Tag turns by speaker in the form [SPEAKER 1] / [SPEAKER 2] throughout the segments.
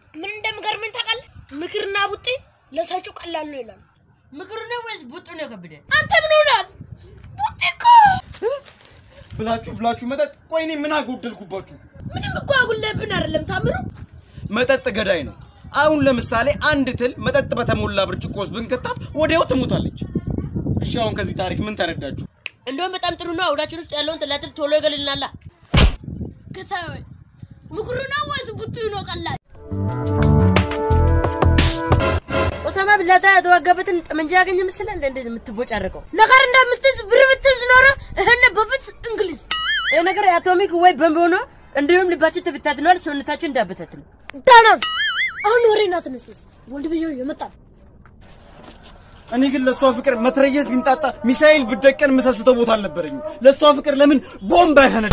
[SPEAKER 1] ምን እንደምገርመኝ ታውቃለህ? ምክርና ቡጤ ለሰጪው ቀላል ነው ይላሉ።
[SPEAKER 2] ምክሩ ነው ወይስ ቡጡ ነው ከብደ?
[SPEAKER 1] አንተ ምን ሆናል? ቡጤ እኮ
[SPEAKER 3] ብላችሁ ብላችሁ መጠጥ። ቆይ እኔ ምን አጎደልኩባችሁ?
[SPEAKER 1] ምንም እኮ አጉልብን አይደለም ታምሩ።
[SPEAKER 3] መጠጥ ገዳይ ነው። አሁን ለምሳሌ አንድ ትል መጠጥ በተሞላ ብርጭቆ ውስጥ ብንከታት ወዲያው ትሞታለች። እሺ አሁን ከዚህ ታሪክ ምን ተረዳችሁ?
[SPEAKER 2] እንደውም በጣም ጥሩ ነው። አውዳችን ውስጥ ያለውን ትላትል ቶሎ ይገልልናላ።
[SPEAKER 1] ከታዊ ምክሩ ነው ወይስ ቡጤ ነው ቀላል?
[SPEAKER 2] ኦሳማ ብላታ የተዋጋበትን ጠመንጃ ያገኘ ምስል እንደ እንደ የምትቦጫረቀው
[SPEAKER 1] ነገር እንደምትዝ ብር ብትዝ ኖሮ እህነ በፊት እንግሊዝ
[SPEAKER 2] ይህ ነገር የአቶሚክ ወይ በምብ ሆኖ እንዲሁም ልባችን ትብታትነዋል፣ ሰውነታችን እንዳበታት ነው።
[SPEAKER 1] ዳናት አሁን ወሬና ትንስስ ወንድምየው የመጣል
[SPEAKER 3] እኔ ግን ለእሷ ፍቅር መትረየስ ቢንጣጣ ሚሳኤል ብደቀን የምሰስተው ቦታ አልነበረኝም። ለእሷ ፍቅር ለምን ቦምብ አይፈነዳ?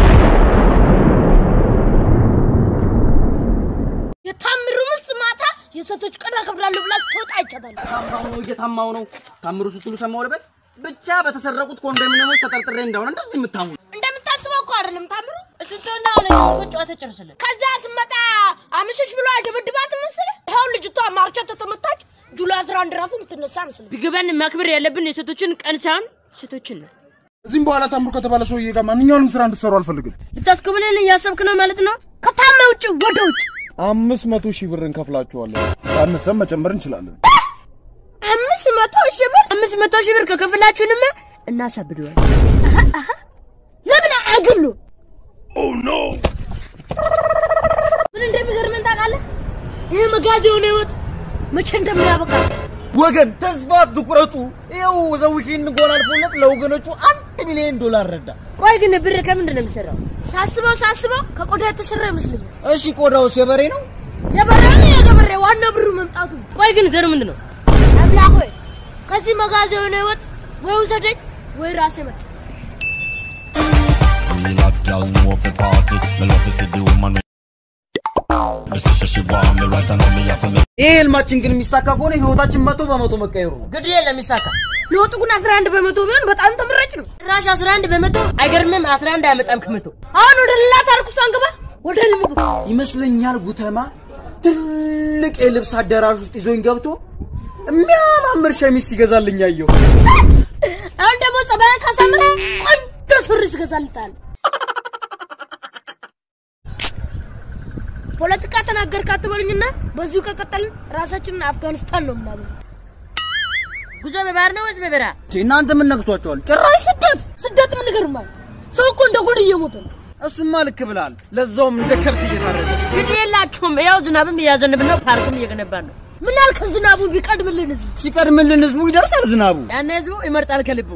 [SPEAKER 1] የታምሩ ምስት ማታ የሴቶች ቀን አከብራለሁ ብላ ስትወጣ አይቻታለሁ።
[SPEAKER 3] ታማው ነው እየታማው ነው። ታምሩ ስትሉ ሰማው ልበል። ብቻ በተሰረቁት ኮንዶሚኒየሞች ተጠርጥሬ እንደሆነ እንደዚህ የምታሙ
[SPEAKER 1] እንደምታስበው እኮ አይደለም ታምሩ።
[SPEAKER 2] እሱን ተውና አሁን የምርኮ ጨዋታ ጨርስልን።
[SPEAKER 1] ከዛ ስመጣ አምሽሽ ብሎ አደበድባት ምስል ይኸው ልጅቷ ማርቻ ተተመታች። ጁላይ አስራ አንድ ራሱ የምትነሳ ምስል
[SPEAKER 2] ቢገባን ማክበር ያለብን የሴቶችን ቀን ሳይሆን ሴቶችን ነው።
[SPEAKER 4] እዚህም በኋላ ታምሩ ከተባለ ሰውዬ ጋር ማንኛውንም ስራ እንድትሰሩ አልፈልግም።
[SPEAKER 2] ልታስኮብለን እያሰብክ ነው ማለት ነው።
[SPEAKER 1] ከታመ ውጭ ወደ ውጭ
[SPEAKER 4] አምስት መቶ ሺህ ብር እንከፍላችኋለን። ካነሰም መጨመር እንችላለን።
[SPEAKER 1] አምስት መቶ ሺህ ብር
[SPEAKER 2] አምስት መቶ ሺህ ብር ከከፍላችሁንማ እናሳብደዋል።
[SPEAKER 1] ለምን አግሉ? ምን እንደሚገርመን ታውቃለህ? ይህ መጋዝ የሆነ ህይወት መቼ እንደሚያበቃ
[SPEAKER 3] ወገን ተስፋ አትቁረጡ። ይኸው ዘዊኬንድ ጎል አልፎለት ለወገኖቹ አንድ ሚሊዮን ዶላር ረዳ።
[SPEAKER 2] ቆይ ግን ብር ከምንድን ነው የሚሰራው?
[SPEAKER 1] ሳስበው ሳስበው ከቆዳ የተሰራ ይመስለኛል።
[SPEAKER 3] እሺ ቆዳውስ የበሬ ነው?
[SPEAKER 1] የበሬ ነው የገበሬ ዋና ብሩ መምጣቱ።
[SPEAKER 2] ቆይ ግን ዘሩ ምንድን ነው?
[SPEAKER 1] አምላክ ሆይ ከዚህ መጋዝ የሆነ ህይወት ወይ ውሰደኝ ወይ ራሴ መጣ።
[SPEAKER 5] Real hot girl know for party. Me love to see the woman. Me say she she want me right and now me have to make
[SPEAKER 3] ይሄ ህልማችን ግን የሚሳካ ከሆነ ህይወታችን መቶ በመቶ መቀየሩ ነው።
[SPEAKER 2] ግድ የለም ይሳካ።
[SPEAKER 1] ለውጡ ግን 11 በመቶ ቢሆን በጣም ተመራጭ ነው።
[SPEAKER 2] ራሽ 11 በመቶ አይገርምም? 11 አያመጣም ከመቶ።
[SPEAKER 1] አሁን ወደ ሌላ ታሪክ ውስጥ አንገባ። ወደ ልምግብ
[SPEAKER 3] ይመስለኛል ጉተማ ትልቅ የልብስ አዳራሽ ውስጥ ይዞኝ ገብቶ የሚያማምር ሸሚዝ ሲገዛልኝ አየሁ።
[SPEAKER 1] አሁን ደግሞ ጸባያን ካሳምረ ቆንጆ ሱሪ ስገዛልታል። ፖለቲካ ተናገርክ አትበሉኝና በዚሁ ከቀጠልን ራሳችንን አፍጋኒስታን ነው የምናገኘው።
[SPEAKER 2] ጉዞ በባህር ነው ወይስ በበረሃ?
[SPEAKER 3] እናንተ ምን ነግቷቸዋል?
[SPEAKER 1] ጭራሽ ስደት ስደት ምን ይገርማል? ሰው እኮ እንደ ጉድ እየሞተ ነው።
[SPEAKER 3] እሱማ ልክ ብላል። ለዛውም እንደ ከብት እየታረደ
[SPEAKER 2] ግድ የላችሁም። ያው ዝናብም እያዘንብን ነው፣ ፓርክም እየገነባን ነው።
[SPEAKER 1] ምን አልከ ዝናቡ ቢቀድምልን ህዝብ
[SPEAKER 3] ሲቀድምልን ህዝቡ ይደርሳል ዝናቡ።
[SPEAKER 2] ያን ህዝቡ ይመርጣል ከልቡ።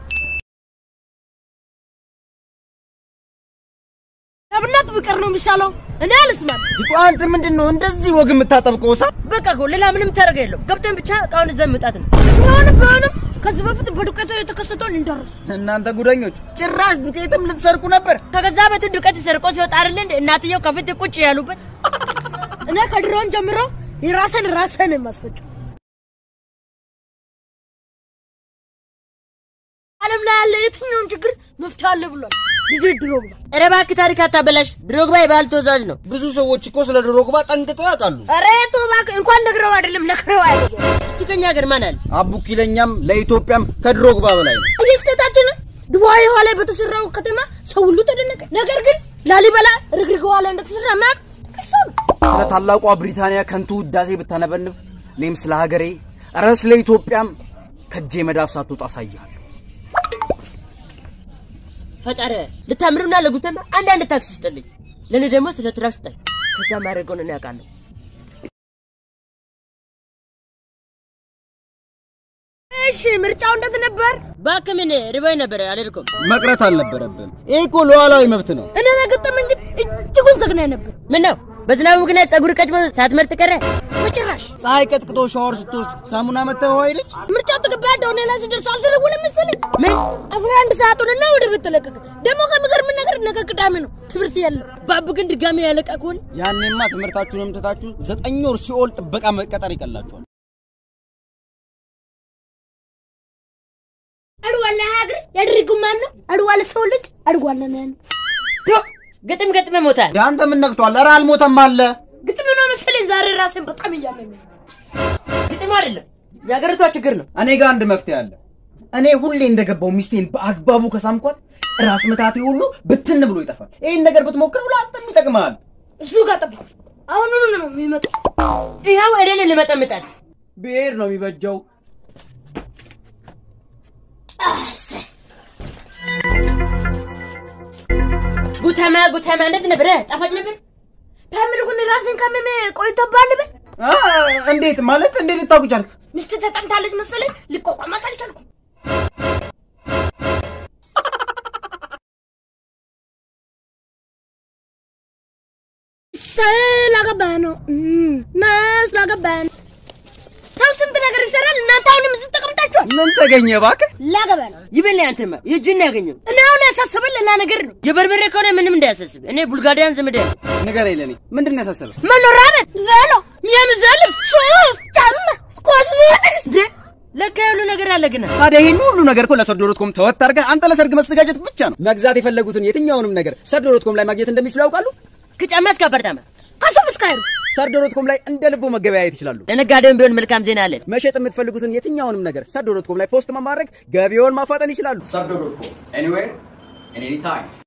[SPEAKER 1] ለብነት ቢቀር ነው የሚሻለው። እኔ አልስማም።
[SPEAKER 3] ቲቶ አንተ ምንድን ነው እንደዚህ ወግ የምታጠብቀው? ሳ
[SPEAKER 2] በቃ እኮ ሌላ ምንም ታደርገ የለው። ገብተን ብቻ እቃውን ይዘን መምጣት ነው።
[SPEAKER 1] ቢሆንም ቢሆንም ከዚህ በፊት በዱቄቱ የተከሰተውን እንደርሱ።
[SPEAKER 3] እናንተ ጉደኞች ጭራሽ ዱቄትም ልትሰርቁ ነበር።
[SPEAKER 2] ከገዛ በት ዱቄት ሰርቆ ሲወጣ አይደል እንደ እናትየው ከፊት ቁጭ ያሉበት
[SPEAKER 1] እኔ ከድሮን ጀምሮ የራስን ራስን የማስፈጨው ዓለም ላይ ያለ የትኛውን ችግር መፍትሄ አለ ብሏል ልጅ ድሮግባ።
[SPEAKER 2] ኧረ እባክህ ታሪክ አታበላሽ። ድሮግባ የባህል ተወዛዋዥ ነው።
[SPEAKER 3] ብዙ ሰዎች እኮ ስለ ድሮግባ ጠንቅቀው ያውቃሉ።
[SPEAKER 1] ኧረ ተው እባክህ፣ እንኳን ነግረው አይደለም ነክረው አይደለም።
[SPEAKER 2] እስቲ ከኛ ሀገር ማን አለ?
[SPEAKER 3] አቡኪ ለኛም ለኢትዮጵያም ከድሮግባ በላይ ነው።
[SPEAKER 1] እየስተታችን ድዋይ ውሃ ላይ በተሰራው ከተማ ሰው ሁሉ ተደነቀ። ነገር ግን ላሊበላ ርግርግ ውሃ ላይ እንደተሰራ ማያውቅ ቅሳ ነው።
[SPEAKER 3] ስለ ታላቋ ብሪታንያ ከንቱ ውዳሴ ብታነበንብ እኔም ስለ ሀገሬ ኧረ ስለ ኢትዮጵያም ከእጄ መዳፍ ሳትወጣ አሳይሃለሁ።
[SPEAKER 2] ፈጣሪ ልታምርና ለጉተማ አንዳንድ ታክሲ ስጥልኝ፣ ለእኔ ደግሞ ስለ ትራክ ስጠኝ። ከዛ ማድረገውን እኔ አውቃለሁ።
[SPEAKER 1] እሺ ምርጫው እንዴት ነበር?
[SPEAKER 2] እባክህ ምን ርቦኝ ነበር አልሄድኩም።
[SPEAKER 3] መቅረት አልነበረብን። ይህ እኮ ሉዓላዊ መብት ነው።
[SPEAKER 1] እኔ ገጠመኝ ግን እጅጉን ዘግናኝ ነበር።
[SPEAKER 2] ምን ነው በዝናቡ ምክንያት ጸጉር ቀጭሞ ሳትመርጥ ቀረ?
[SPEAKER 1] በጭራሽ
[SPEAKER 3] ፀሐይ ቀጥቅጦ ሻወር ስትወስድ ሳሙና መተህ ውሃ ይልች
[SPEAKER 1] ምርጫው ተገባ ያለው እኔ ላይ ሲደርስ አልተደወለም መሰለኝ።
[SPEAKER 2] ምን
[SPEAKER 1] አስራ አንድ ሰዓቱንና ወደ ቤት ተለቀቀ። ደግሞ ከሚገርም ነገር ነገ ቅዳሜ ነው ትምህርት የለም።
[SPEAKER 2] ባቡ ግን ድጋሚ ያለቃ ከሆነ
[SPEAKER 3] ያኔማ ትምህርታችሁንም ትታችሁ ዘጠኝ ወር ሲኦል ጥበቃ መቀጠር ይቀላችኋል።
[SPEAKER 1] አድዋላ ሀገር ያደረገው ማን ነው? አድዋላ ሰው ልጅ አድዋላ ነው ያለው።
[SPEAKER 2] ግጥም ገጥመ ሞታል።
[SPEAKER 3] አንተ ምን ነግቷል? ኧረ አልሞተም አለ።
[SPEAKER 1] ግጥም ነው መሰለኝ ዛሬ ራሴን በጣም እያመመኝ ነው።
[SPEAKER 2] ግጥም አይደለም የሀገሪቷ ችግር ነው።
[SPEAKER 3] እኔ ጋር አንድ መፍትሄ አለ። እኔ ሁሌ እንደገባው ሚስቴን በአግባቡ ከሳምኳት ራስ ምታቴ ሁሉ ብትን ብሎ ይጠፋል። ይህን ነገር ብትሞክር ብሎ አንተም ይጠቅምሃል።
[SPEAKER 1] እሱ ጋር ጠብቅ። አሁኑኑ ነው የሚመጣው።
[SPEAKER 2] ይኸው እኔን ልመጠምጣት
[SPEAKER 3] ብሔር ነው የሚበጀው።
[SPEAKER 2] ጉተማ ጉተማ እንዴት ነበር? ጣፋጭ ነበር።
[SPEAKER 1] ታምር ግን ራስን ካመመ ቆይቶብሃል በል።
[SPEAKER 3] አ፣ እንዴት ማለት እንዴት ልታውቅ ቻልክ?
[SPEAKER 1] ሚስት ተጠምታለች መሰለኝ ልቋቋማት አልቻልኩም። ስላገባ ነው እም፣ ስላገባ ነው። ሰው ስንት ነገር ይሰራል። እናንተ አሁንም እዚህ ተቀምጣችኋል።
[SPEAKER 3] ምን ተገኘ እባክህ?
[SPEAKER 1] ላገባ ነው።
[SPEAKER 2] ይበል አንተማ የእጅን ያገኘው
[SPEAKER 1] እኔ አሁን ያሳሰበኝ ሌላ ነገር ነው።
[SPEAKER 2] የበርበሬ ከሆነ ምንም እንዳያሳስብ። እኔ ቡልጋሪያን ዘመድ ያለ
[SPEAKER 3] ንገረኝ ለኔ ምንድን ነው ያሳሰበህ?
[SPEAKER 1] መኖሪያ ቤት፣ ቬሎ፣ የምግብ ልብስ፣ ሱፍ፣ ጫማ፣ ኮስሞቲክስ
[SPEAKER 2] እንዴ ለካ ያሉ ነገር አለ ግና
[SPEAKER 3] ታዲያ ይህን ሁሉ ነገር እኮ ለሰርዶ ዶት ኮም ተወት አድርገህ አንተ ለሰርግ መዘጋጀት ብቻ ነው። መግዛት የፈለጉትን የትኛውንም ነገር ሰርዶ ዶት ኮም ላይ ማግኘት እንደሚችሉ ያውቃሉ።
[SPEAKER 2] ከጫማ እስከ አፓርታማ
[SPEAKER 1] ከሱፍ እስከ አይሩ
[SPEAKER 3] ሰርዶ ዶት ኮም ላይ እንደ ልቡ መገበያየት ይችላሉ።
[SPEAKER 2] ለነጋዴውም ቢሆን መልካም ዜና አለን።
[SPEAKER 3] መሸጥ የምትፈልጉትን የትኛውንም ነገር ሰርዶ ዶት ኮም ላይ ፖስት ማድረግ ገቢውን ማፋጠን ይችላሉ። ሰርዶ ዶት ኮም ኤኒዌር ኤኒ ታይም